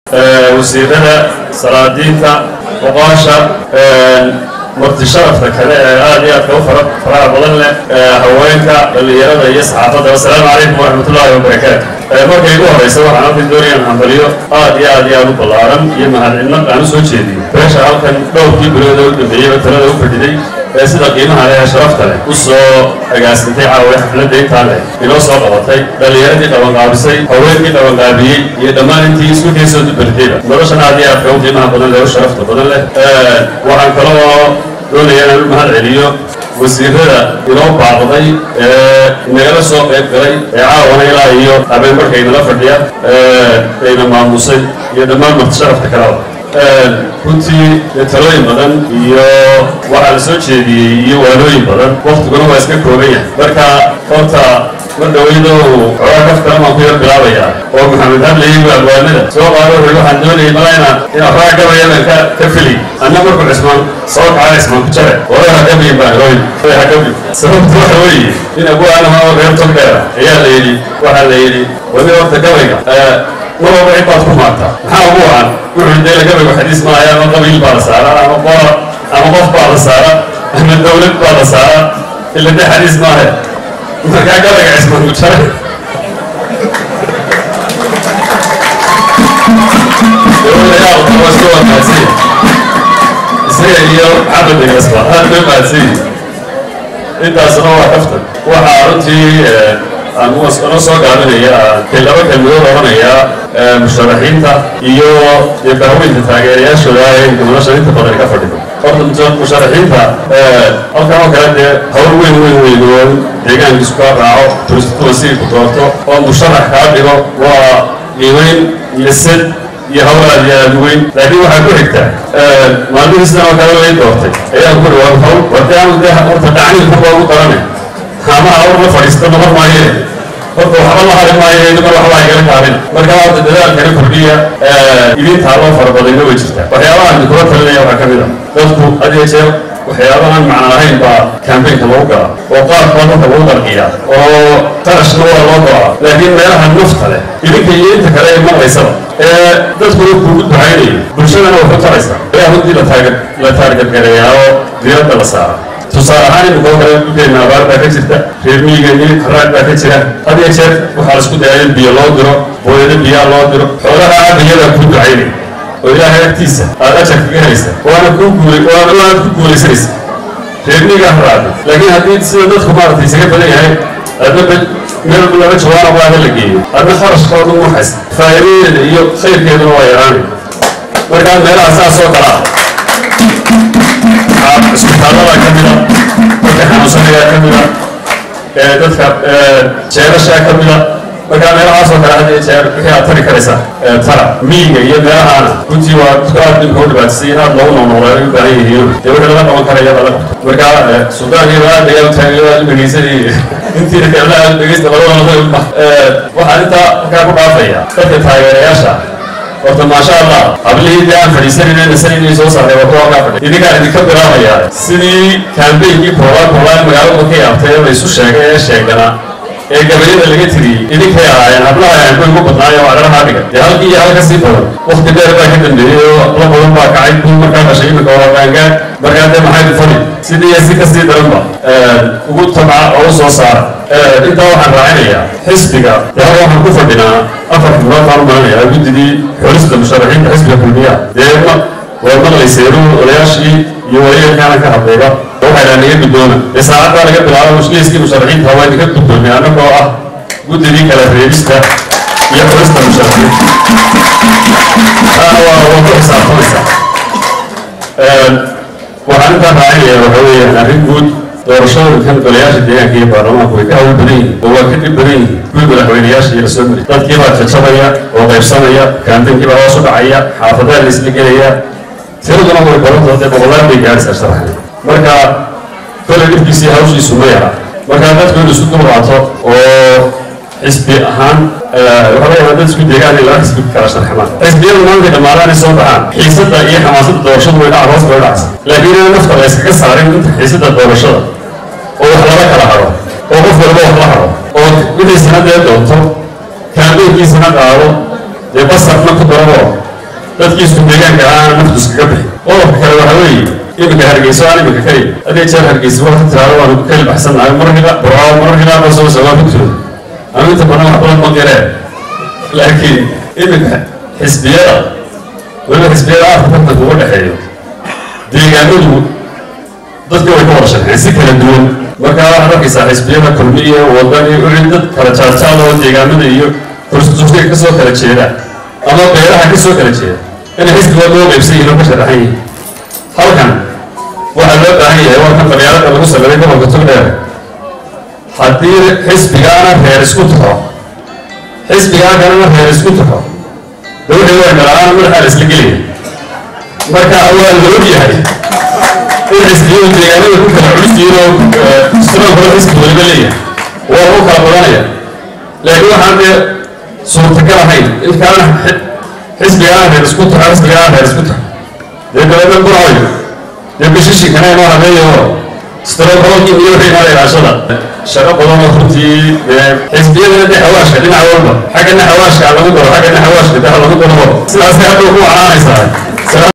wasiirada salaadiinta oqaasha marti sharafka kale ee aad iyo aadka u faraha badan leh haweenka dhallinyarada iyo saxaafadda assalaamu calaykum waraxmatullaahi wabarakaatu markay igu horeysa waxaan halkan doonayaan hambaliyo aad iyo aad iyo aad u ballaaran iyo mahadcinno aan u soo jeediyo beesha halkan dhowrkii bilooda u dambeeyeyba talada u fadhiday ee sida qiimaha leh ee sharafta leh u soo agaasintay caawa xafladda intaa leh inoo soo qabatay dhallinyaradii qabanqaabisay haweenkii qabanqaabiyey iyo dhammaan intii isku keysoo dubartayba noloshan aad iyo aadka u qiimaha badan leh u sharafta badan leh waxaan kaloo doonaya inaan u mahad celiyo wasiirada inoo baaqday ee nagala soo qayb galay ee caawana ilaa iyo habeen markaynala fadhiya ayna maamusay iyo dhammaan marti sharafta kalaba runtii talooyin badan iyo waxaa la soo jeediyey iyo waalooyin badan waktiguna waa iska kooban yahay marka horta mar dhaweydo xoogaa kaf kale baan ku yar bilaabayaa oo maxamed hadlayey abwaanada soo qaado wuxuu waxaan doonayay malayna inaan raa gabayadan ka ka fili anna markuu cismaan soo kacaa cismaan ku jare oray hagabiyin baan hooyn oray hagabi sababtu waxa weeye in abwaanaha oo reer tog dheera ayaa la yidhi waxaa la yidhi wadi horta gabayga marwalba cid baad ku maartaa maxaa ugu wacan wuxuu dee gabaygu xadiis maayo ama qabiil baa la saara ama qoor ama qof baa la saara ama dawlad baa la saara ila dee xadiis maahe markaa gabayga cismaan ku jare dawlayaal waa iska wanaagsan isaga iyo cabadigasba aad bay mahadsan intaasna waa kaftan waxaa runtii anoo soo gaabinaya laba kelmadood odhanayaa musharaxiinta iyo dee bahweynta taageerayaashooda ee nolosha inta badan ka fadhido horta musharaxiinta halkan oo kale dee hawl weyn weyn weyn oo deegaankiisu kaa raaco turistwasiirku doorto oo musharax kaa dhigo waa qiimayn iyo sad iyo hawl aad iyo aad weyn laakiin waxaa ku xigta maalmihii sidan oo kale lay doortay ayaa ku dhawaad hawl wartee anu dee horta dhacniilka baa ugu qabanay ama hawl la fadhiista noqon maayee horta waxba la hari maayo idima waxba igala kaabin marka horta dadaalkana kordhiya idintaa loo farabadayna way jirtaa waxyaabahan kula talinaya waxaa ka mid a dadku had iyo jeer waxyaabahan macna lahayn baa kambaynka lagu gala oo qaar baa dadka lagu qarqiyaa oo qarashna waa loo goraa laakiin meelaha nafta leh idinka iyo inta kale ee maqlaysaba ee dadkuna kuugu ducaynayo bulshadana waxu taraysa ayaa runtii la taargadgareeyaa oo diiradda la saara tusaale ahaan imika oo kale dhulkeenna abaar baa ka jirta reer miyigeennii haraag baa ka jira had iyo jeer waxaa la isku dayaa in biyo loo diro booyado biyaa loo diro xoolaha aabayadaa kuu ducaynay oo ilaahay agtiisa aad ajar kaga helaysa waana kuu guulay waana waana ku guulaysanaysa reer miyigaa haraada laakiin haddii sida dadku maaragtay isaga badan yahay adna meel laba jawaana waa la geeyo adna kharashkooda u haysta faa'iidadeeda iyo khayrkeeduna waa yaraanay markaa meelaha saas oo kala ah isbitaallada ka mida dadka xanuunsanayaa ka mida dadka jeerashaa ka mida markaa meelahaas oo kale had iyo jeer wixii aad tari karaysa tara miyiga iyo meelahaana runtii waa dadku aad dhibka u dhibaatisay in aad loogu noolnoolaa ay u baahan yihiin dee wixii laga qaban karaya lala qabto markaa suldaan iyo aad ayaa u taagay aad u dhegeysanayay intii kalena aad u dhegeysta labadooda waxaan intaa halkaa ku dhaafaya dadka taageerayaasha horta maasha allah hablihii dee aan fadhiisanayna nasanayna soo saaray waa kuwa kaa fadhi idinkaan idinka bilaabaya sidii kaambeynkii koolaa koolaa magaalada ka yaabtay ee la isu sheegay ee sheegana ee gabayada laga tiriyey idinkay ahaayeen hablaha aanbay ugu badnaayo oo adharahaa dhigan dee halkii iyo halka sii badan wakti dheer baa ka dambeeyey oo la badan baa kacay kuw markaa dhashay imika waa qaangaan markaa dee maxay ku fadhi sidii iyo si kasii daranba ugu tabca oo u soo saara intaa waxaan raacinayaa xisbiga dee hal waxaan ku fadhinaa afar xubnood baan u malanayaa guddidii xulista musharaxiinta xisbiga kulmiya dee ma waa maqlaysayru odayaashii iyo wareerkaana ka hadlayba waxay dhaha naga guddooma dee saacaddaa laga bilaabo mushkiliskii musharaxiinta waa idinka guddoomay annagoo ah guddidii kala reebista iyo xulista musharaxiinta taana waa waa ku xisaabtamaysaa waxaan intaa raacinaya waxa weeyaan arrin guud doorashooyinkan golayaasha deegaanka iyo baarlamaanku way ka hawl badan yihiin oo waa ka dhib badan yihiin kuwii madaxweynayaasha iyo lasoo mari dadkii baa jajabaya oo qaybsanaya kaambenkii baa hoos u dhacaya xaafadaha la isla gelaya tiraduna way badantao dee boqolaal bay gaadhaysaa sharaxan marka kole dhibkiisii hawshiisu ma yara marka dadku in isu dulqaato oo xisbi ahaan waxaa laga dad isku deegaan in laba xisbi kala sharxamaan xisbiyadu maanta dhammaadaan ay soo baxaan xiisadda iyo xamaasadda doorashadu way dhaca hoos bay dhacsa laakiin in nafta la iskaga saarin inta xiisadda doorashada oo wax lala kala haro oo qof walba wax la haro oo wixii sanadee doonto kaambeynkiisana qaado dee basarna ku darabo dadkii isku deegaanka ahaana naftu iskaga bixi qodobka kale waxaa weeye iminka hargeyso aan iminka kali hadii jeer hargeysa waa tiraado waanu ku kali baxsannahay markiba buraawo markiba ba soo socdaa rugtooda ama inta badan wax badan ma qireen laakiin iminka xisbiyada weliba xisbiyada aafka tartanka uga dhexeeyo deegaanadu dadka way ka wada shaqeen si kala duwan marka waxaad arkaysaa xisbiyada kulmiya wadani wixii dad kala jaarjaal oo deegaanada iyo kurstuska ka soo kala jeeda ama beeraha ka soo kala jeeda inay xisbiga loo qaybsan yihiin oo ka sharaxan yihiin halkan waxaa loo baahan yahay waa kan qabyaalada lagu sameeyay gobolka togdheer haddii xisbigaana reer isku taxo xisbigaa kalena reer isku taxo de wixii way dhalaan madaxaa la isla gelaya marka waa la og yahay in xisbiyadu deegaanada ku kala culus yihiin oo sidan kale xisbi waliba leeyahay waa lagu kala badanaya laakiin waxaan dee suurtagal ahayn in kalena xisbigaana reer isku taxo xisbigaana reer isku taxo dee dabeedna burcoy dee bishishinkana inoo habeeyo strobroki iyo wixii nala ilaashada shaqo badan oo runtii xisbiyadana dee xawaashka dhinac walba xaggana xawaashka lagu daro xaggana xawaashka daha lagu daro sidaasay hadda ku wacnaanaysaa